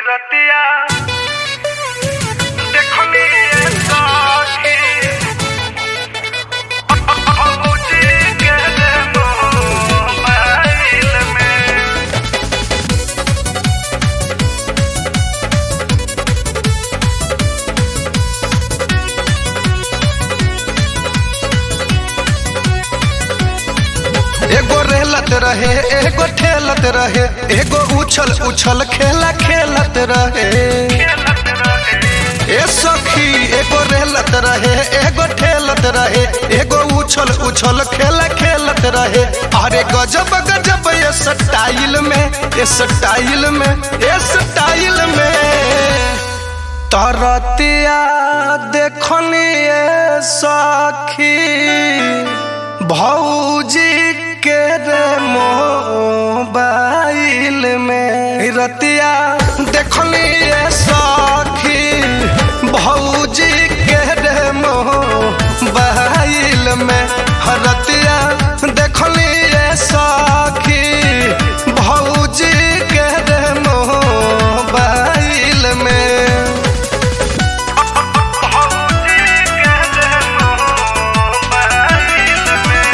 रतिया देखनी ये साथी भौजी के मोबाइल में एगो रेलत रहे एगो ठेलत रहे एगो उछल उछल खेला खेलत रहे खेलत रहे ए सखी एगो रेलत रहे एगो ठेलत रहे एगो उछल उछल खेला खेलत रहे अरे गजब गजब ये स्टाइल में ये स्टाइल में ये स्टाइल में तरतिया देखनी ये सखी भौजी के रे मोबाइल में रतिया देखनी ये सखी भौजी के रे मोबाइल में रतिया देखनी ये सखी भौजी के रे मोबाइल में भौजी के मोबाइल में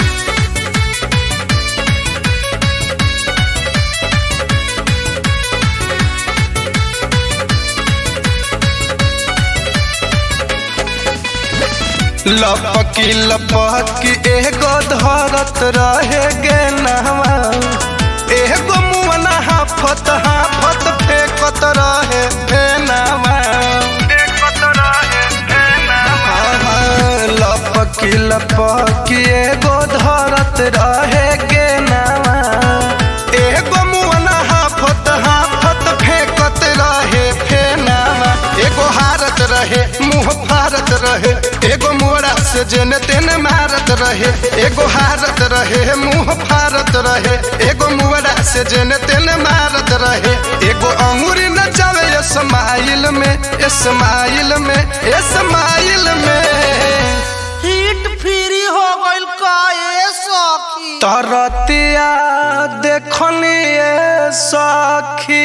लपकी लपकी एगो धरत रहे गे नहवा एगो मुअना हाफत हाफत फेंकत रहे फेनावा देखत रहे फेनावा लपकी लपकी एगो धरत रहे गे नहवा एगो मुअना हाफत हाफत फेंकत रहे फेनावा एगो हारत रहे मुंह फारत रहे एगो मोड़ा से जेने तेने मारत रहे एगो हारत रहे मुंह फारत रहे एगो मोड़ा से जेने तेने मारत रहे एगो अंगूरी न जावे स्माइल में स्माइल में स्माइल में हिट फ्री हो गइल का ए सखी तरतिया देखनी ये सखी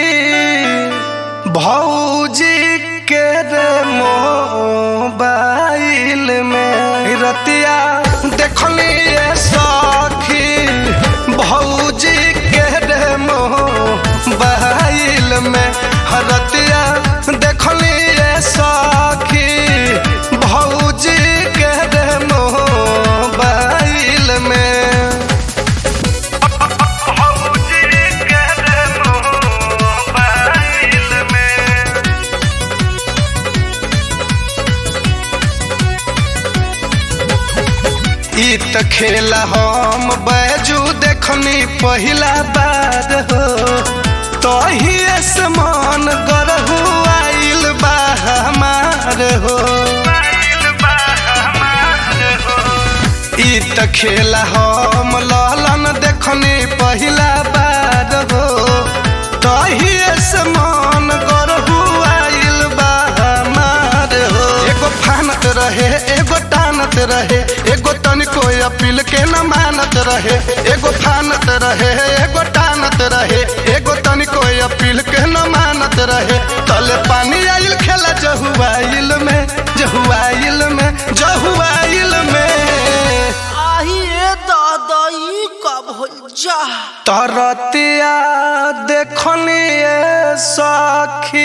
भौजी के रे मोबाइल में रतिया देखनी ये सखी भौजी के रे मोबाइल में रतिया देखनी ये सखी भौजी के रे मोबाइल में भौजी के मोबाइल में ई त खेला हम बैजू देखनी पहिला बार हो तही समान गरहु आइल बा हमार हो मोबाइल बा हमार हो ई त खेला हम ललन देखनी पहिला बार हो तही समान गरहु आइल बा हमार हो एगो फानत रहे एगो टानत रहे एगो तनिको अपील के न मानत रहे एगो फानत रहे एगो टानत रहे एगो तनिको अपील के न मानत रहे तले पानी आइल खेला जहुआइल में जहुआइल में जहुआइल में आही ए दादाई कब हो जा तरतिया देखनी ये सखी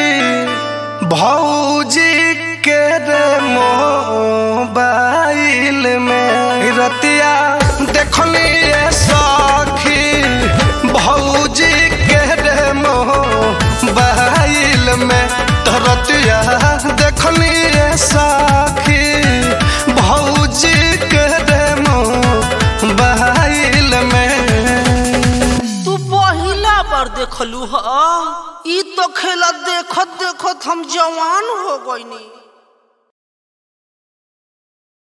भौजी के रे मोबाइल में रतिया देखनी ये सखी भौजी के रे मोबाइल में तरतिया देखनी ये सखी भौजी के रे मोबाइल में तू पहिला बार देखलू ह ई तो खेला देखत देखत हम जवान हो गइनी